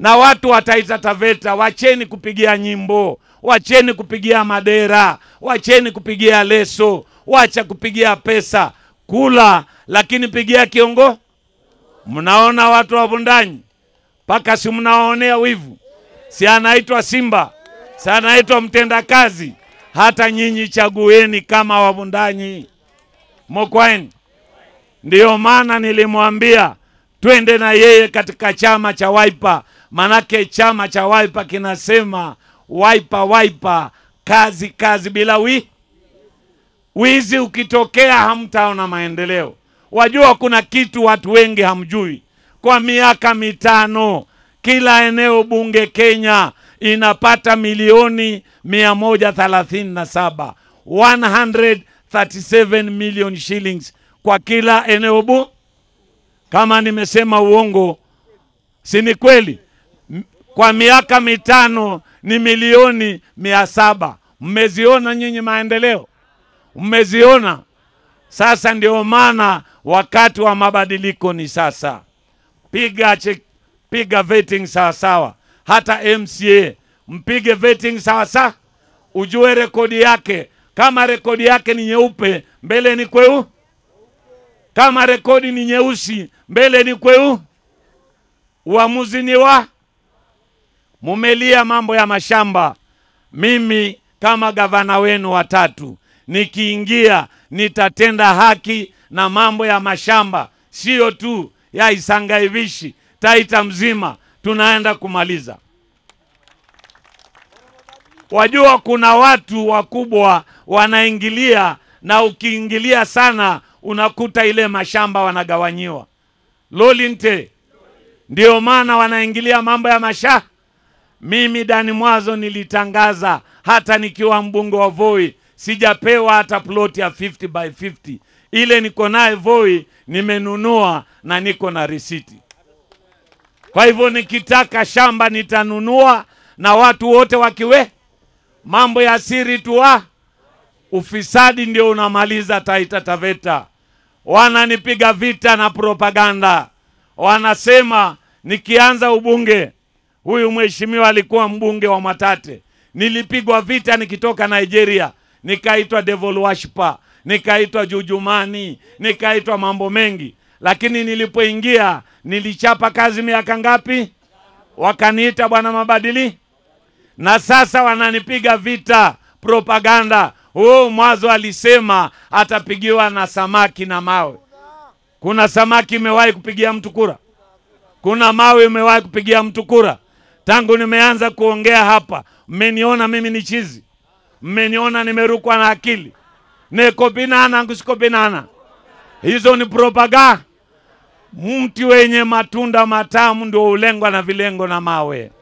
na watu wa Taita Taveta, wacheni kupigia nyimbo, wacheni kupigia madera, wacheni kupigia leso, wacha kupigia pesa, kula lakini pigia kiongo. Mnaona watu wa Bundanyi mpaka si mnawaonea wivu? Si anaitwa Simba, si anaitwa mtendakazi. Hata nyinyi chagueni kama Wabundanyi mokwaeni. Ndiyo maana nilimwambia twende na yeye katika chama cha Wiper, manake chama cha Wiper kinasema Wiper, Wiper, kazi kazi bila wi wizi. Ukitokea hamtaona maendeleo. Wajua, kuna kitu watu wengi hamjui. Kwa miaka mitano kila eneo bunge Kenya inapata milioni mia moja thelathini na saba 137 million shillings kwa kila eneo bu. Kama nimesema uongo, si ni kweli? M- Kwa miaka mitano ni milioni mia saba. Mmeziona nyinyi maendeleo? Mmeziona? Sasa ndio maana wakati wa mabadiliko ni sasa. Piga che, piga vetting sawa sawa, hata MCA mpige vetting sawa sawa, ujue rekodi yake. Kama rekodi yake ni nyeupe, mbele ni kweu. Kama rekodi ni nyeusi, mbele ni kweu. Uamuzi ni wa mumelia mambo ya mashamba. Mimi kama gavana wenu watatu nikiingia, nitatenda haki na mambo ya mashamba, sio tu ya Isangaivishi, Taita mzima tunaenda kumaliza. Wajua kuna watu wakubwa wanaingilia, na ukiingilia sana unakuta ile mashamba wanagawanyiwa. Lolinte, ndio maana wanaingilia mambo ya masha. Mimi Dani Mwazo nilitangaza hata nikiwa mbunge wa Voi sijapewa hata ploti ya 50 by 50. Ile niko naye Voi nimenunua na niko na risiti. Kwa hivyo nikitaka shamba nitanunua, na watu wote wakiwe mambo ya siri tu wa ufisadi ndio unamaliza Taita Taveta. Wananipiga vita na propaganda, wanasema nikianza ubunge, huyu mheshimiwa alikuwa mbunge wa Mwatate, nilipigwa vita nikitoka Nigeria, nikaitwa devil worshiper, nikaitwa jujumani, nikaitwa mambo mengi, lakini nilipoingia nilichapa kazi miaka ngapi? Wakaniita bwana mabadili, na sasa wananipiga vita propaganda. Oh, Mwazo alisema atapigiwa na samaki na mawe. Kuna samaki imewahi kupigia mtu kura? Kuna mawe imewahi kupigia mtu kura? Tangu nimeanza kuongea hapa, mmeniona mimi ni chizi, mmeniona nimerukwa na akili, niko binana ngusiko binana. Hizo ni propaganda. Mti wenye matunda matamu ndio ulengwa na vilengo na mawe.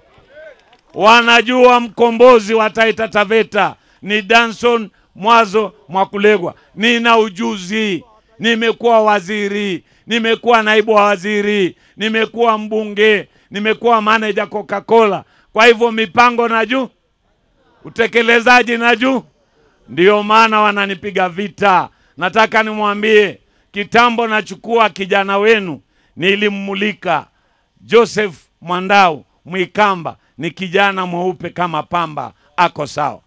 Wanajua mkombozi wa Taita Taveta ni Danson Mwazo Mwakulegwa. Nina ujuzi, nimekuwa waziri, nimekuwa naibu wa waziri, nimekuwa mbunge, nimekuwa manager Coca-Cola. Kwa hivyo mipango na juu, utekelezaji na juu, ndio maana wananipiga vita. Nataka nimwambie kitambo, nachukua kijana wenu, nilimmulika Joseph Mwandau Mwikamba, ni kijana mweupe kama pamba, ako sawa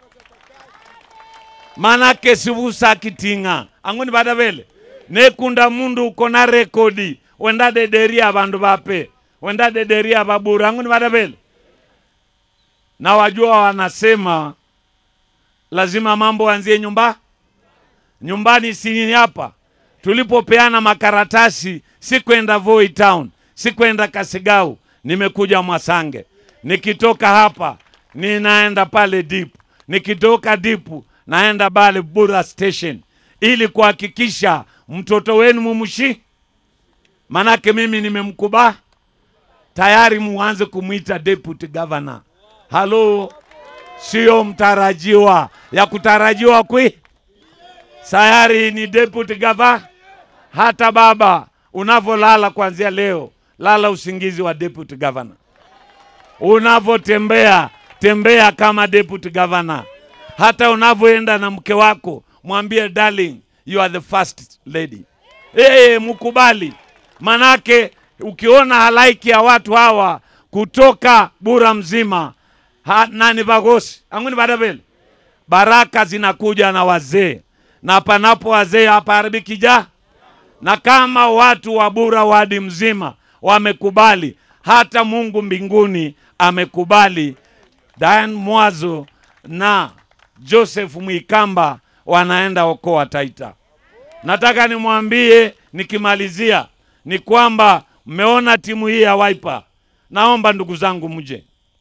manake sivusa kitinga ang'oni bada vele nekunda mundu uko na rekodi wenda dederia bandu bape wenda dederia babura ang'oni bada vele na wajua wanasema lazima mambo anzie nyumba nyumbani si hapa tulipopeana makaratasi sikwenda Voi town sikwenda Kasigau nimekuja Mwasange nikitoka hapa ninaenda pale deep nikitoka dipu naenda pale Bura station ili kuhakikisha mtoto wenu mumshi, manake mimi nimemkuba tayari, muanze kumwita deputy governor. Halo, sio mtarajiwa ya kutarajiwa kwi sayari ni deputy governor. Hata baba unavyolala kuanzia leo, lala usingizi wa deputy governor. Unavyotembea tembea kama deputy governor hata unavyoenda na mke wako mwambie darling you are the first lady hey, mkubali manake ukiona halaiki ya watu hawa kutoka bura mzima ha, nani vagosi anguni vadavele baraka zinakuja na wazee na panapo wazee hapaharibiki ja na kama watu wa bura wadi mzima wamekubali hata mungu mbinguni amekubali dan mwazo na joseph mwikamba wanaenda okoa taita nataka nimwambie nikimalizia ni kwamba mmeona timu hii ya waipa naomba ndugu zangu mje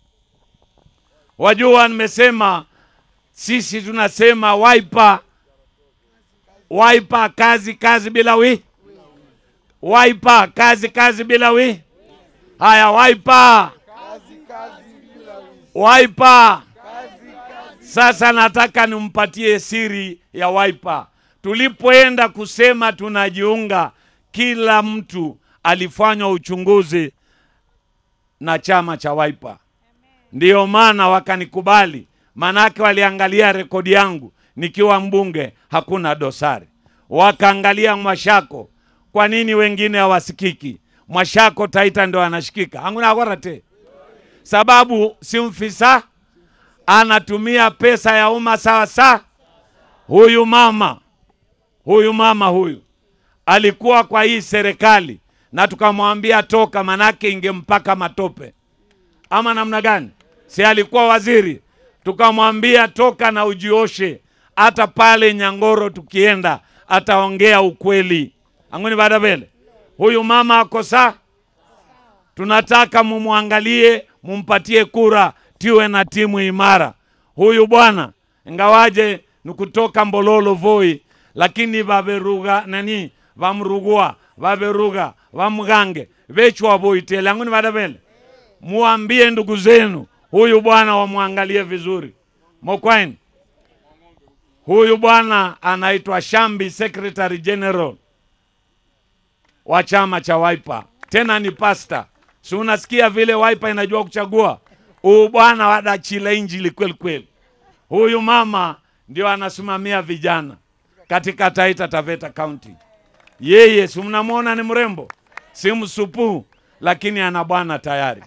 wajua nimesema sisi tunasema waipa waipa kazi kazi bila wi waipa kazi kazi bila wi haya waipa waipa sasa nataka nimpatie siri ya waipa tulipoenda kusema tunajiunga kila mtu alifanywa uchunguzi na chama cha waipa ndiyo maana wakanikubali manake waliangalia rekodi yangu nikiwa mbunge hakuna dosari wakaangalia mwashako kwa nini wengine hawasikiki mwashako taita ndo anashikika anguna akorate sababu si mfisa anatumia pesa ya umma sawa sawa huyu mama huyu mama huyu alikuwa kwa hii serikali na tukamwambia toka manake ingempaka matope ama namna gani si alikuwa waziri tukamwambia toka na ujioshe hata pale nyangoro tukienda ataongea ukweli anguni baada vele huyu mama ako saa tunataka mumwangalie mumpatie kura tiwe na timu imara huyu bwana ingawaje ni kutoka mbololo voi lakini vaveruga nani vamrugua vaveruga vamgange vechwa voitele anguni vada vele muambie ndugu zenu huyu bwana wamwangalie vizuri mokwaini huyu bwana anaitwa shambi secretary general wa chama cha Wiper, tena ni pasta. Si unasikia vile Wiper inajua kuchagua? Huyu bwana wadachila injili kweli kweli. Huyu mama ndio anasimamia vijana katika Taita Taveta County. Yeye si mnamwona ni mrembo, si msupuu, lakini ana bwana tayari.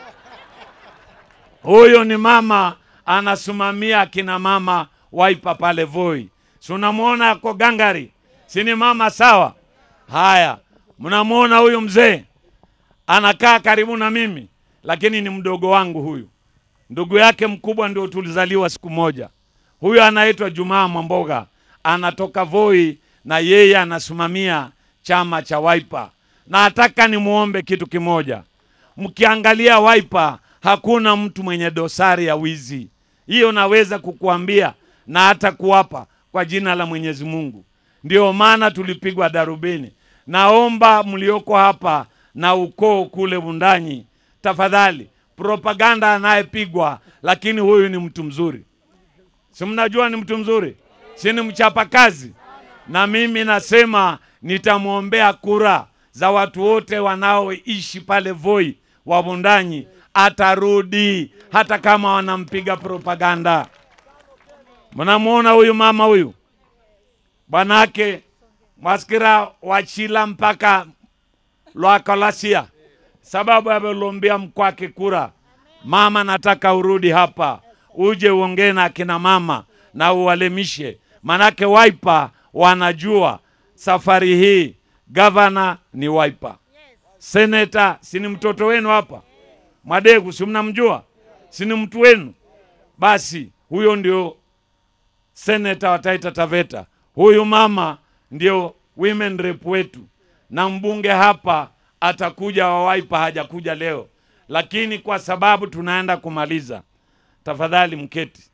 Huyo ni mama anasimamia akina mama Wiper pale Voi. Si unamwona ako gangari, si ni mama sawa? Haya, mnamwona huyu mzee anakaa karibu na mimi, lakini ni mdogo wangu huyu. Ndugu yake mkubwa ndio tulizaliwa siku moja. Huyu anaitwa Jumaa Mwamboga, anatoka Voi na yeye anasimamia chama cha Wiper. Na nataka nimwombe kitu kimoja, mkiangalia Wiper hakuna mtu mwenye dosari ya wizi. Hiyo naweza kukuambia na hata kuwapa kwa jina la Mwenyezi Mungu. Ndio maana tulipigwa darubini. Naomba mlioko hapa na ukoo kule Bundanyi, tafadhali, propaganda anayepigwa, lakini huyu ni mtu mzuri, si mnajua ni mtu mzuri, si ni mchapa kazi, na mimi nasema nitamwombea kura za watu wote wanaoishi pale Voi wa Bundanyi, atarudi hata kama wanampiga propaganda. Mnamwona huyu mama huyu bwanake mwasikira wachila mpaka lwakalasia sababu amelombea mkwake kura. Mama, nataka urudi hapa uje uongee na akina mama na uwalemishe, manake Wiper wanajua safari hii gavana ni Wiper, seneta si ni mtoto wenu hapa Mwadegu, si mnamjua, si ni mtu wenu? Basi huyo ndio seneta wa Taita Taveta. Huyu mama ndio women rep wetu, na mbunge hapa atakuja wa Wiper, hajakuja leo, lakini kwa sababu tunaenda kumaliza, tafadhali mketi.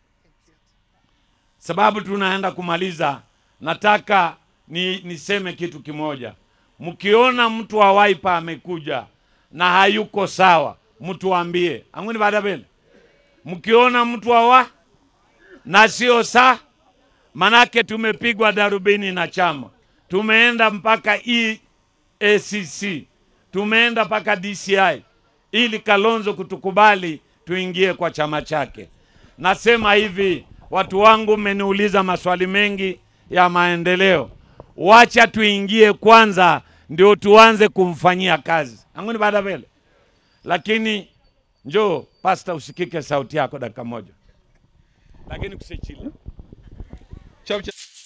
Sababu tunaenda kumaliza, nataka ni niseme kitu kimoja. Mkiona mtu wa Wiper amekuja na hayuko sawa, mtuambie anguni baada bele. Mkiona mtu wa wa na sio saa manake tumepigwa darubini na chama, tumeenda mpaka EACC, tumeenda mpaka DCI ili Kalonzo kutukubali tuingie kwa chama chake. Nasema hivi, watu wangu, mmeniuliza maswali mengi ya maendeleo, wacha tuingie kwanza, ndio tuanze kumfanyia kazi anguni baada vele. Lakini Njoo pasta, usikike sauti yako dakika moja, lakini kusichile Chap, chap.